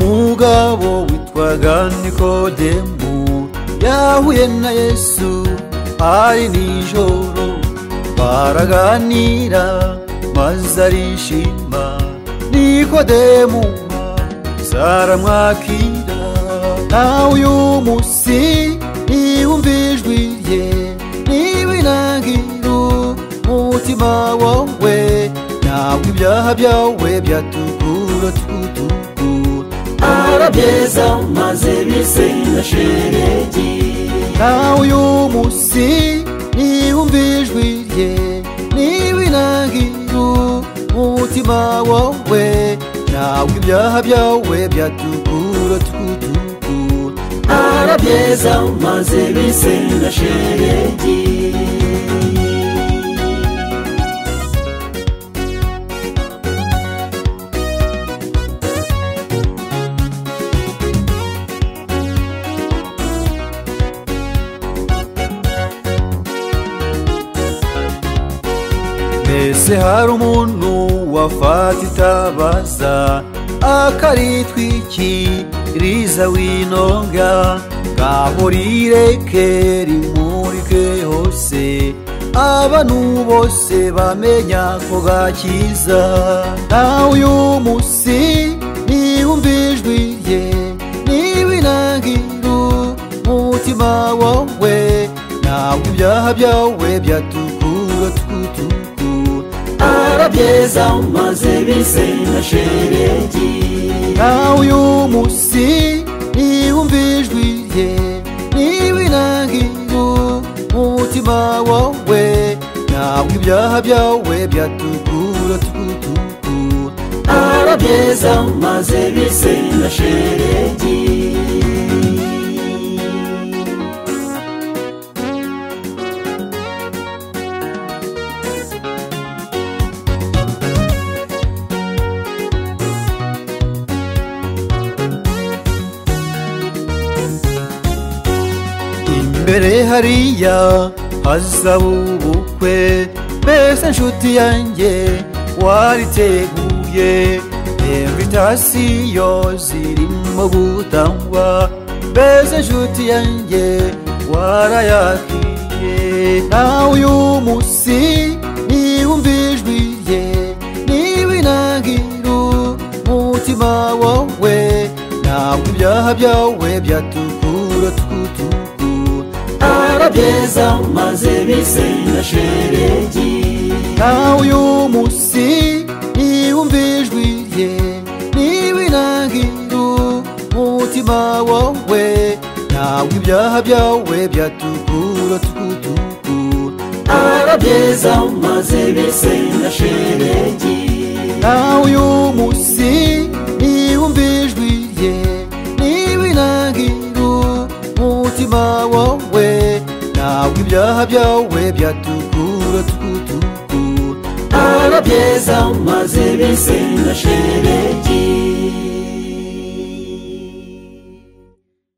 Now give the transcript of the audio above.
umugabo witwaga nikodemu yahuye na yesu hari nijoro baraganira maze arishima nikodemu zaramwakira nawe uyu munsi niwumva ijwi rye niwinangire umutima wawe ntabwo ibyaha byawe byatukura twutuku arabyeza maze bise na sheregi nawe uyu munsi niwumva ijwi rye niwinangire umutima wawe ntabwo ibyaha byawe byatukura twutuku arabyeza maze bise na sheregi mbese hari umuntu wafata itabaza akaritwikiriza winonga ngaho rireke rimurike hose abantu bose bamenya ko gakiza nawe uyu munsi niwumva ijwi rye niwinangira umutima wawe ntabwo ibyaha byawe byatukura twutuku arabyeza maze bise na sheregi nawe uyu munsi niwumva ijwi rye niwinangira umutima wawe ntabwo ibyaha byawe byatukura twutuku arabyeza maze bise na sheregi imbere hariya hazaba ubukwe mbese nshuti yanjye wariteguye invitasiyo zirimo gutangwa mbese nshuti yanjye warayakiriye nawe uyu munsi niwumva ijwi rye niwinangira umutima wawe ntabwo ibyaha byawe byatukura twutuku arabyeza maze bise na sheregi nawe uyu munsi niwumva ijwi rye niwinangira umutima wawe ntabwo ibyaha byawe byatukura twutuku arabyeza maze bise na sheregi nawe uyu munsi niwumva ijwi rye niwinangira umutima wawe ntabwo ibyaha byawe byatukura twutuku arabyeza maze bise na sheregi